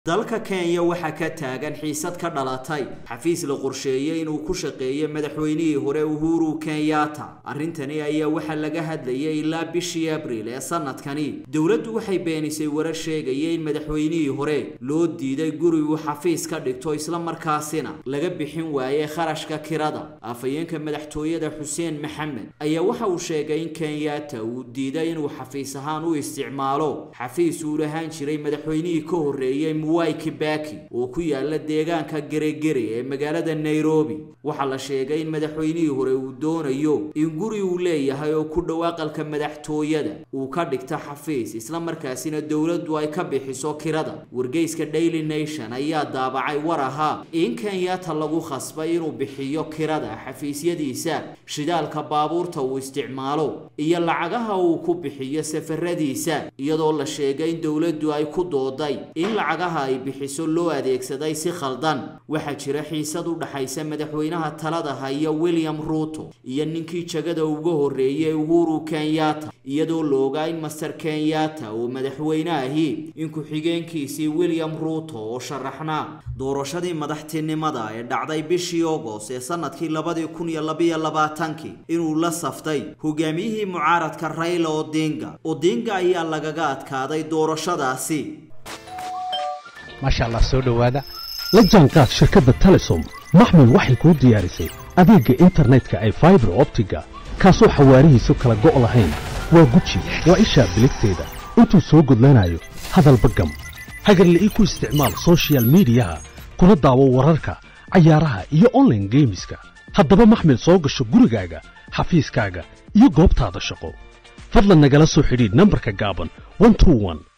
dalka kenya waxaa ka taagan xiisad ka dhalatay xafiis la qorsheeyey inuu ku shaqeeyo madaxweynihii hore uhuru kenyatta arrintani ayaa waxaa laga hadlayay ilaa bishii abriil ee sanadkani dowladdu waxay beenisay warar sheegaya in madaxweynihii hore loo diiday guri uu xafiis ka dhigto islamarkaasina laga bixin waayey kharashka kirada afhayeenka madaxtooyada xuseen maxamed ayaa waxa uu sheegay in kenyatta uu diiday inuu xafiis ahaan u isticmaalo xafiis uu lahaan jiray madaxweynihii ka horreeyey mwai kibaki oo ku yaala deegaanka geregere ee magaalada nairobi waxaa la sheegay in madaxweynihii hore uu doonayo in guri uu leeyahay oo ku dhow aqalka madaxtooyada uu ka dhigto xafiis islamarkaasina dowladdu ay ka bixiso kirada wargeyska daily nation ayaa daabacay war ahaa in kenyatta lagu khasbay inuu bixiyo kirada xafiisyadiisa shidaalka baabuurta uu isticmaalo iyo lacagaha uu ku bixiyo safaradiisa iyadoo la sheegay in dowladdu ay ku dooday in lacagaha ay bixiso loo adeegsaday si khaldan waxaa jira xiisad u dhaxaysa madaxweynaha talada haya william ruuto iyo ninkii jagada uga horreeyay uhuru kenyatta iyadoo la ogaa in master kenyatta uu madaxweyne ahi in ku-xigeenkiisii william ruuto oo sharaxnaa doorashadii madaxtinimada ee dhacday bishii ogos ee sanadkii labadii kun iyo labiyo labaatankii inuu la saftay hogaamiyihii mucaaradka rayla odinga odinga ayaa lagaga adkaaday doorashadaasi maasha allah soo dhowaada la jaanqaad shirkadda telesom maxmed waxay kuu diyaarisay adeegga internetka ay faibar optiga kaasoo xawaarihiisu kala go' lahayn waa guji waa ishaa biligteeda intuu soo gudlanayo hadalba gam hagarla'ii ku isticmaal sochial midiyaha kuna daawo wararka cayaaraha iyo onlaine geemiska haddaba maxmed soo gasho gurigaaga xafiiskaaga iyo goobtaada shaqo fadlan nagala soo xidhiidh nambarka gaaban